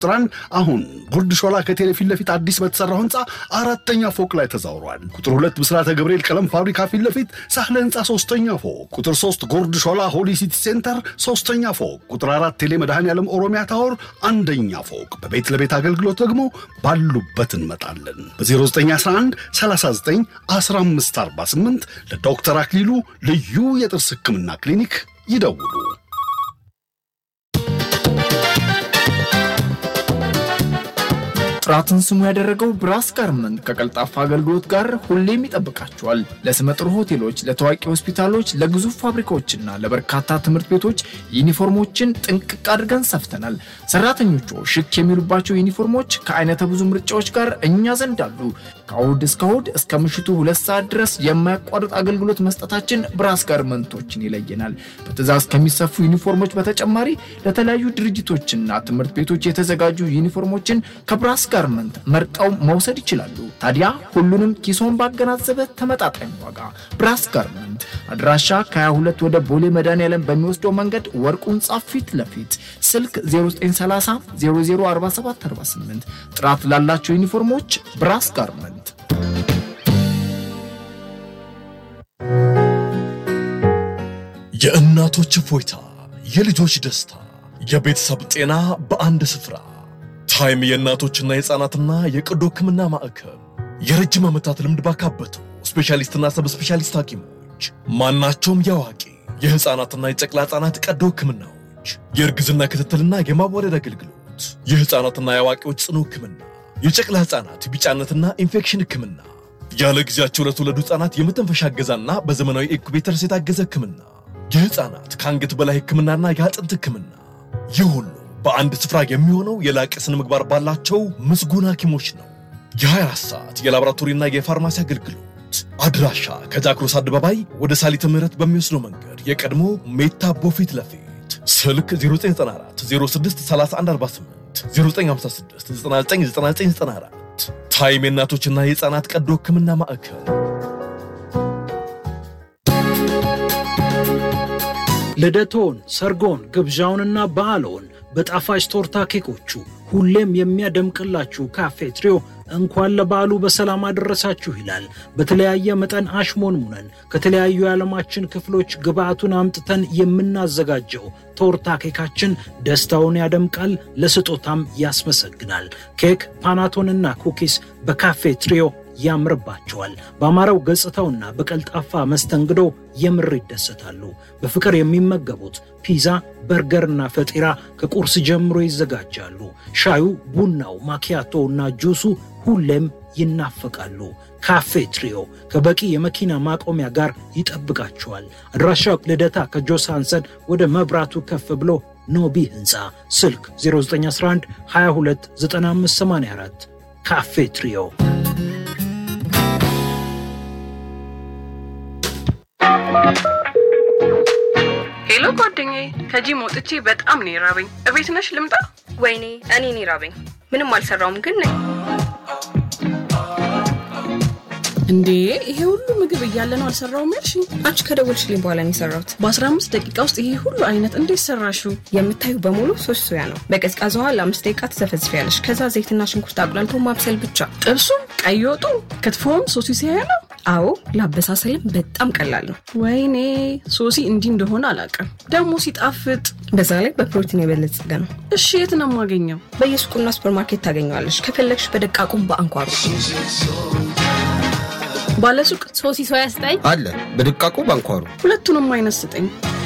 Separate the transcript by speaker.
Speaker 1: ቁጥራን አሁን ጉርድ ሾላ ከቴሌ ፊት ለፊት አዲስ በተሰራው ህንፃ አራተኛ ፎቅ ላይ ተዛውሯል። ቁጥር ሁለት ብስራተ ገብርኤል ቀለም ፋብሪካ ፊት ለፊት ሳህለ ህንፃ ሶስተኛ ፎቅ፣ ቁጥር ሶስት ጉርድ ሾላ ሆሊ ሲቲ ሴንተር ሶስተኛ ፎቅ፣ ቁጥር አራት ቴሌ መድኃኔ ዓለም ኦሮሚያ ታወር አንደኛ ፎቅ። በቤት ለቤት አገልግሎት ደግሞ ባሉበት እንመጣለን። በ0911 39 1548 ለዶክተር አክሊሉ ልዩ የጥርስ ህክምና ክሊኒክ ይደውሉ።
Speaker 2: ጥራትን ስሙ ያደረገው ብራስ ጋርመንት ከቀልጣፋ አገልግሎት ጋር ሁሌም ይጠብቃቸዋል። ለስመጥር ሆቴሎች፣ ለታዋቂ ሆስፒታሎች፣ ለግዙፍ ፋብሪካዎችና ለበርካታ ትምህርት ቤቶች ዩኒፎርሞችን ጥንቅቅ አድርገን ሰፍተናል። ሰራተኞቹ ሽክ የሚሉባቸው ዩኒፎርሞች ከአይነተ ብዙ ምርጫዎች ጋር እኛ ዘንድ አሉ። ከእሁድ እስከ እሁድ እስከ ምሽቱ ሁለት ሰዓት ድረስ የማያቋርጥ አገልግሎት መስጠታችን ብራስ ጋርመንቶችን ይለየናል። በትእዛዝ ከሚሰፉ ዩኒፎርሞች በተጨማሪ ለተለያዩ ድርጅቶችና ትምህርት ቤቶች የተዘጋጁ ዩኒፎርሞችን ከብራስ ጋርመንት መርጠው መውሰድ ይችላሉ። ታዲያ ሁሉንም ኪሶን ባገናዘበ ተመጣጣኝ ዋጋ ብራስ ጋርመንት አድራሻ ከ22 ወደ ቦሌ መድኃኔዓለም በሚወስደው መንገድ ወርቁ ህንፃ ፊት ለፊት ስልክ 0930 004748 ጥራት ላላቸው ዩኒፎርሞች ብራስ ጋርመንት
Speaker 3: የእናቶች እፎይታ፣ የልጆች ደስታ፣ የቤተሰብ ጤና በአንድ ስፍራ። ታይም የእናቶችና የሕፃናትና የቀዶ ሕክምና ማዕከል የረጅም ዓመታት ልምድ ባካበቱ ስፔሻሊስትና ሰብ ስፔሻሊስት ሐኪሞች ማናቸውም የአዋቂ የሕፃናትና የጨቅላ ሕፃናት ቀዶ ሕክምናዎች፣ የእርግዝና ክትትልና የማዋለድ አገልግሎት፣ የሕፃናትና የአዋቂዎች ጽኑ ሕክምና፣ የጨቅላ ሕፃናት ቢጫነትና ኢንፌክሽን ሕክምና፣ ያለ ጊዜያቸው ለተወለዱ ሕፃናት የመተንፈሻ እገዛና በዘመናዊ ኢንኩቤተርስ የታገዘ ሕክምና፣ የሕፃናት ከአንገት በላይ ሕክምናና የአጥንት ሕክምና ይህ ሁሉ በአንድ ስፍራ የሚሆነው የላቀ ስነ ምግባር ባላቸው ምስጉን ሐኪሞች ነው። የ24 ሰዓት የላቦራቶሪና የፋርማሲ አገልግሎት አድራሻ ከጃክሮስ አደባባይ ወደ ሳሊተ ምህረት በሚወስደው መንገድ የቀድሞ ሜታ ቦፊት ለፊት ስልክ 0994 06 3148 0956 999994 ታይም የእናቶችና የሕፃናት ቀዶ ሕክምና ማዕከል
Speaker 4: ልደቶን፣ ሰርጎን፣ ግብዣውንና በዓሎን በጣፋጭ ቶርታ ኬኮቹ ሁሌም የሚያደምቅላችሁ ካፌ ትሪዮ እንኳን ለበዓሉ በሰላም አደረሳችሁ ይላል። በተለያየ መጠን አሽሞንሙነን ከተለያዩ የዓለማችን ክፍሎች ግብአቱን አምጥተን የምናዘጋጀው ቶርታ ኬካችን ደስታውን ያደምቃል፣ ለስጦታም ያስመሰግናል። ኬክ፣ ፓናቶንና ኩኪስ በካፌ ትሪዮ ያምርባቸዋል። በአማረው ገጽታውና በቀልጣፋ መስተንግዶ የምር ይደሰታሉ። በፍቅር የሚመገቡት ፒዛ፣ በርገርና ፈጢራ ከቁርስ ጀምሮ ይዘጋጃሉ። ሻዩ፣ ቡናው፣ ማኪያቶ እና ጁሱ ሁሌም ይናፈቃሉ። ካፌ ትሪዮ ከበቂ የመኪና ማቆሚያ ጋር ይጠብቃቸዋል። አድራሻው ልደታ ከጆሳንሰን ወደ መብራቱ ከፍ ብሎ ኖቢ ህንፃ፣ ስልክ 0911 22 9584 ካፌ ትሪዮ
Speaker 5: ሄሎ ጓደኛዬ፣ ከጂም ወጥቼ በጣም ነው የራበኝ። እቤት ነሽ ልምጣ?
Speaker 6: ወይኔ እኔ እኔ ራበኝ። ምንም አልሰራውም ግን ነኝ።
Speaker 5: እንዴ ይሄ ሁሉ ምግብ እያለ ነው አልሰራውም ያልሽኝ?
Speaker 6: አንቺ ከደወልሽልኝ በኋላ ነው የሰራሁት።
Speaker 5: በ15 ደቂቃ ውስጥ ይሄ ሁሉ አይነት እንዴት ሰራሽው?
Speaker 6: የምታዩ በሙሉ ሶስት ሶያ ነው። በቀዝቃዛ ውሃ ለአምስት ደቂቃ ትዘፈዝፊያለሽ። ከዛ ዘይትና ሽንኩርት አቁላልቶ ማብሰል ብቻ።
Speaker 5: ጥብሱም፣ ቀይ ወጡ፣ ክትፎም ሶሲ ሲያያ ነው።
Speaker 6: አዎ ለአበሳሰልም በጣም ቀላል ነው።
Speaker 5: ወይኔ ሶሲ እንዲህ እንደሆነ አላውቅም። ደግሞ ሲጣፍጥ፣
Speaker 6: በዛ ላይ በፕሮቲን የበለጸገ ነው።
Speaker 5: እሺ የት ነው የማገኘው?
Speaker 6: በየሱቁና ሱፐርማርኬት ታገኘዋለሽ። ከፈለግሽ በደቃቁም በአንኳሩ
Speaker 5: ባለሱቅ
Speaker 7: ሶሲ ሶያ ስጠኝ
Speaker 8: አለ በድቃቁ ባንኳሩ
Speaker 5: ሁለቱንም አይነት ስጠኝ።